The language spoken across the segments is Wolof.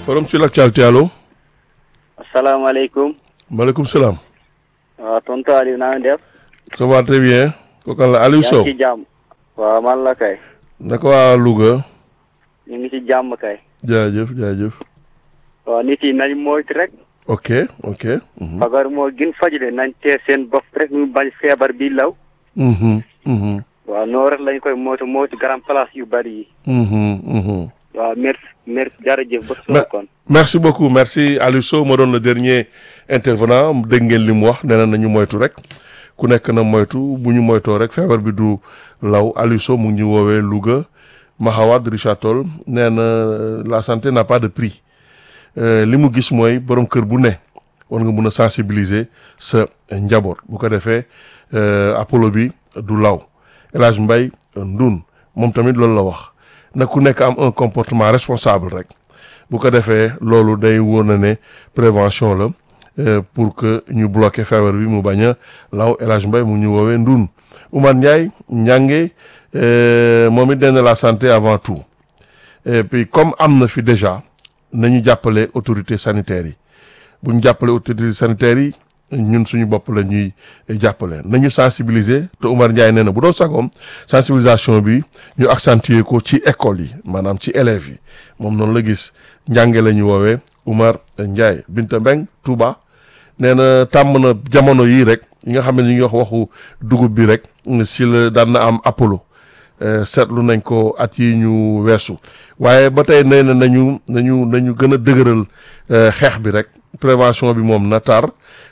forum sur l'actualité allo. asalaamaaleykum. maaleykum salaam. waaw tonton Aliou naa ngi def. ça va très bien. kooku la Aliou Sow yaa ngi ci jàmm. waaw man la kay. naka waa Louga. ñu ngi ci jàmm kay. jaajëf jaajëf. waaw nit yi nañ moytu rek. ok ok. mhm, fagar moo gën faju de nañ tee seen bopp rek ñu bañ feebar bi law. mhm, mhm, waaw noo rek lañ koy moytu moytu grand place yu bari yi. mhm, mhm. waaw merci merci jërëjëf ba Mais- suba kon. merci beaucoup merci Aliou Sow ma doon le dernier intervenant dégg ngeen li mu wax nee na nañu moytu rek ku nekk na moytu bu ñu moytoo rek feebar bi du law Aliou Sow mu ngi ñu woowee Louga Mahawad Richard Toll nee na la santé n'a pas de prix Euh, li mu gis mooy borom kër bu ne war nga mun a sensibiliser sa njaboot bu ko defee euh, Apollo bi du law El Hadj Mbaye Ndoun moom tamit loolu la wax na ku nekk am un comportement responsable rek bu ko defee loolu day wóor na ne prévention la euh, pour que ñu bloquer feebar bi mu bañ a law El Hadj Mbaye mu ñu woowee Ndoun Oumar Ndiaye ñànge euh, moom it nee na la santé avant tout et puis comme am na fi déjà nañu jàppale autorités sanitaires yi bu ñu jàppale autorités sanitaires yi ñun suñu bopp la ñuy jàppale nañu sensibiliser te Oumar Ndiaye nee na bu doon sagoom sensibilisation bi ñu accentuer ko ci école yi maanaam ci élèves yi moom noonu la gis njànge la ñu woowee Oumar Ndiaye Binta Mbeng Touba nee na tàmm na jamono yii rek yi nga xam ne ñu ngi wax waxu dugub bi rek si la daan na am Apollo Euh, seetlu nañ ko at yi ñu weesu waaye ba tey nee na nañu nañu nañu gën a dëgëral euh, xeex bi rek prévention bi moom na tar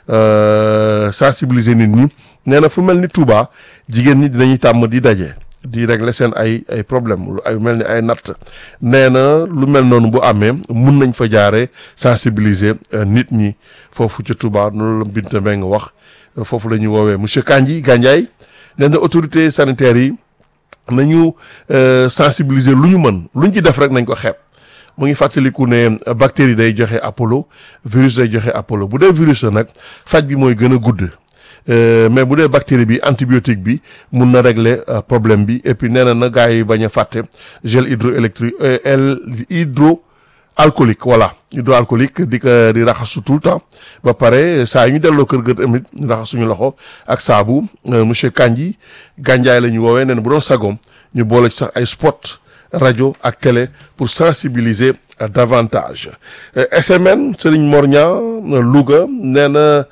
euh, sensibiliser nit ñi nee na fu mel ni Touba jigéen ñi dinañuy tàmm di daje di régler seen ay ay problème lu ay mel ni ay natt nee na lu mel noonu bu amee mun nañ fa jaare sensibiliser euh, nit ñi foofu ca Touba noonu la Binta Mbengue wax euh, foofu la ñuy woowee monsieur Kandji Gandiaye nee na autorité sanitaire yi nañu euh, sensibiliser lu ñu mën lu ñu ci def rek nañ ko xeeb mu ngi fàttaliku ne euh, bactérie day joxe Apollo virus day joxe Apollo bu dee virus la nag faj bi mooy gën a gudd Euh, mais bu dee bactérie bi antibiotique bi mun na régler euh, problème bi et puis nee na na gars yi bañ a fàtte gel hydroélectrique euh, el hydro alcoolique voilà hydroalcoolique di ko di raxasu tout le temps ba pare saa yu ñu delloo kër ga tamit ñu raxas suñu loxo ak saabu euh, monsieur Kandji Gandiaye la ñu woowee nee na bu doon sagoom ñu boole ci sax ay spot rajo ak télé pour sensibiliser euh, davantage Euh, SMN Serigne Morña Louga nee na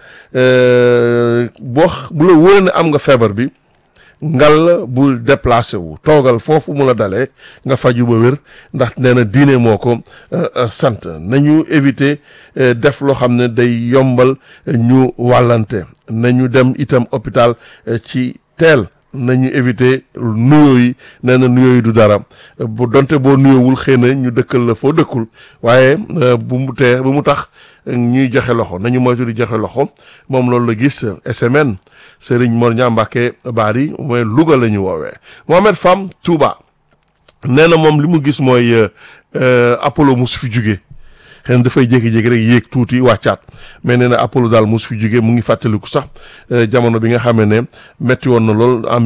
euh, boo x- bu la wóoree ne am nga feebar bi ngal bul déplacé wu toogal foofu mu la dalee nga faju ba wér ndax nee na diine moo ko euh, euh, sant nañu éviter euh, def loo xam ne day yombal euh, ñu wàllante nañu dem itam hôpital euh, ci teel nañu éviter nuyoo yi nee na nuyoo yi du dara Euh, bu donte boo nuyoowul xëy na ñu dëkkal la foo dëkkul waaye euh, bu mu tee bu mu tax euh, ñuy joxe loxo nañu moytu di joxe loxo moom loolu la gis euh, SMN Serigne Mor Ñaa Mbàkke Bari mooy Louga la ñu woowee Mohamed Fam Touba nee na moom li mu gis mooy euh, euh, Apollo mus fi jugee xëy na dafay jékki-jékki rek yéeg tuuti wàccaat mais nee na Apollo daal mus fi jugee mu ngi fàttaliku sax euh, jamono bi nga xamee ne metti woon na lool en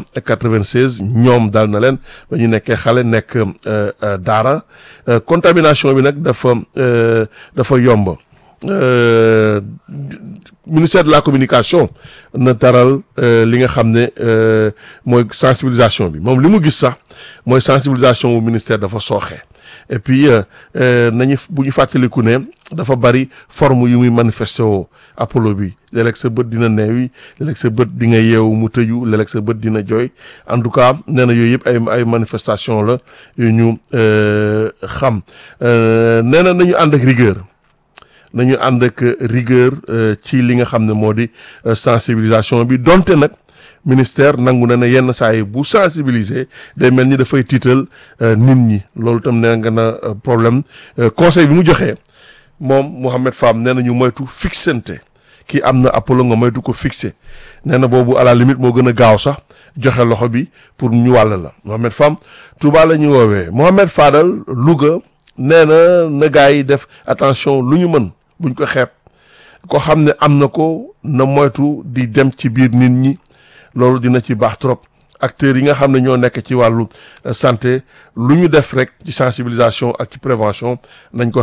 1996 ñoom daal na leen ba ñu nekkee xale nekk euh, euh, daara Euh, contamination bi nag dafa euh, dafa yomb Euh, ministère de la communication na taral euh, li nga xam ne euh, mooy sensibilisation bi moom li mu gis sax mooy sensibilisation wu ministère dafa sooxe et puis euh, euh, nañu bu ñu fàttaliku ne dafa bari forme yu muy manifesté woo Apollo bi léeg-léeg sa bët dina neewi léeg-léeg sa bët di nga yeewu mu tëju léeg-léeg sa bët dina jooy en tout cas nee na yooyu yëpp ay ay manifestation la yu ñu euh, xam Euh, nee na nañu ànd ak rigueur nañu ànd ak rigueur euh, ci li nga xam ne moo di euh, sensibilisation bi donte nag ministère nangu na ne yenn saa yi bu sensibiliser day mel ni dafay tiital euh, nit ñi loolu tam nee nga na euh, problème Euh, conseil bi mu joxee moom Mouhamed Fam nee na ñu moytu fixante kii am na Apollo nga moytu ko fixé nee na boobu à la limite moo gën a gaaw sax joxe loxo bi pour ñu wàll la Mohamed Fam Touba la ñu woowee Mohamed Fadal Louga nee na na gars yi def attention lu ñu mën buñ ko xeeb ko xam ne am na ko na moytu di dem ci biir nit ñi loolu dina ci baax trop acteurs yi nga xam ne ñoo nekk ci wàllu euh, santé lu ñu def rek ci sensibilisation ak ci prévention nañ ko xeeb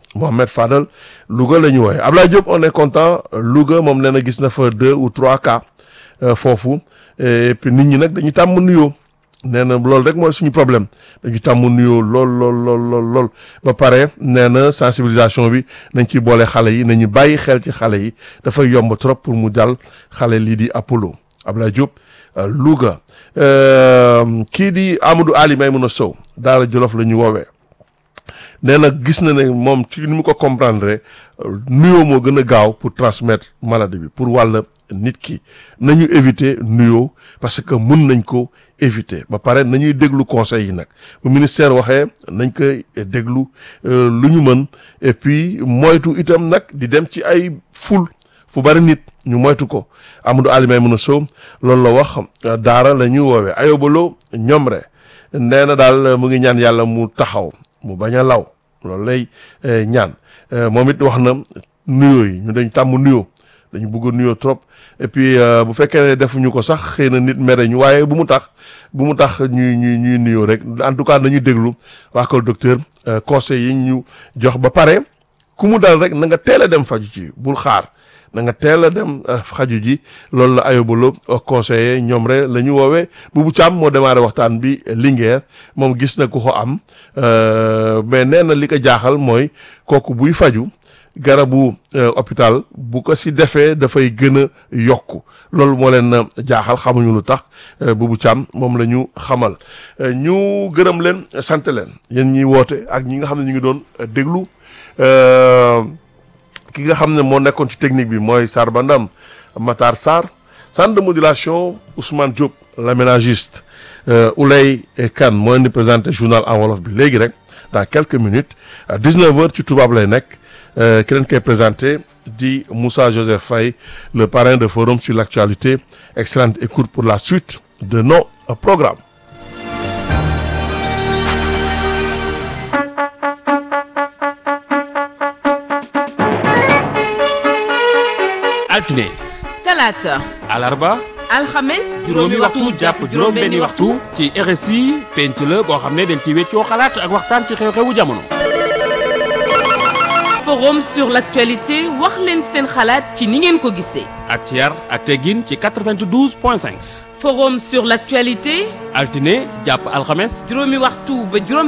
Mohamed Fadel Louga la ñu wooye Ablaye Diop on est content Louga moom nee na gis na fa deux ou trois cas foofu et puis nit ñi nag dañu tàmm nuyoo nee na loolu rek mooy suñu problème dañu tàmm nuyoo lool lool lool lool lool ba pare nee na sensibilisation bi nañ ciy boole xale yi nañu bàyyi xel ci xale yi dafay yomb trop pour mu dal xale lii di Apollo Ablaye Diop Louga kii di Amadou Ali Maymouna Sow Daara Jolof la ñu woowee nee na gis na ne moom ci ni mu ko comprendre nuyoo moo gën a gaaw pour transmettre maladie bi pour wàll nit ki nañu éviter nuyoo parce que mun nañ ko éviter ba pare nañuy déglu conseils yi nag bu ministère waxee nañ koy déglu lu ñu mën et puis moytu itam nag di dem ci ay ful fu bari nit ñu moytu ko Amadou Ali Maymouna Sow loolu la wax daara la ñuy woowee ayobaloo ñoom re nee na daal mu ngi ñaan yàlla mu taxaw mu bañ a law loolu lay ñaan moom it wax na nuyoo yi ñu dañ tàmm nuyoo dañu bëgg nuyoo trop et puis bu fekkee ne defuñu ko sax xëy na nit mere ñu waaye bu mu tax bu mu tax ñuy ñuy ñuy nuyoo rek en tout cas nañu déglu waa kër docteur conseil yi ñu jox ba pare ku mu dal rek na nga teel a dem faju ci bul xaar na nga teel a dem xaju ji loolu la ayobalo conseiller ñoom rek la ñu woowee Boubou Thiam moo démarré waxtaan bi Linguère moom gis na ku ko am mais nee na li ko jaaxal mooy kooku buy faju garabu hôpital bu ko si defee dafay gën a yokku loolu moo leen jaaxal xamuñu lu tax Boubou Thiam moom la ñu xamal ñu gërëm leen sant leen yéen ñiy woote ak ñi nga xam ne ñu ngi doon déglu ki nga xam ne moo nekkoon ci technique bi mooy Sarba Ndam Matar Sarr centre de modulation Ousmane Diop l'aménagiste Oulay Kane moo leen di présenté journal en wolof bi léegi rek dans quelques minutes à 19h ci tubaab lay nekk ki leen koy présenté di Moussa Joseph Faye le parrain de forum sur l'actualité excellente écoute pour la suite de nos programmes altine talaata alarba alxames juróomi waxtu jàpp juróom benni waxtu ci RSI penc la boo xam ne dañ ci weccoo xalaat ak waxtaan ci xew-xewu jamono forum sur l'actualité wax leen seen xalaat ci ni ngeen ko gisee ak ci yar ak teggin ci 92 point 5 forum sur l'actualité altine jàpp alxames juróomi waxtu ba juróom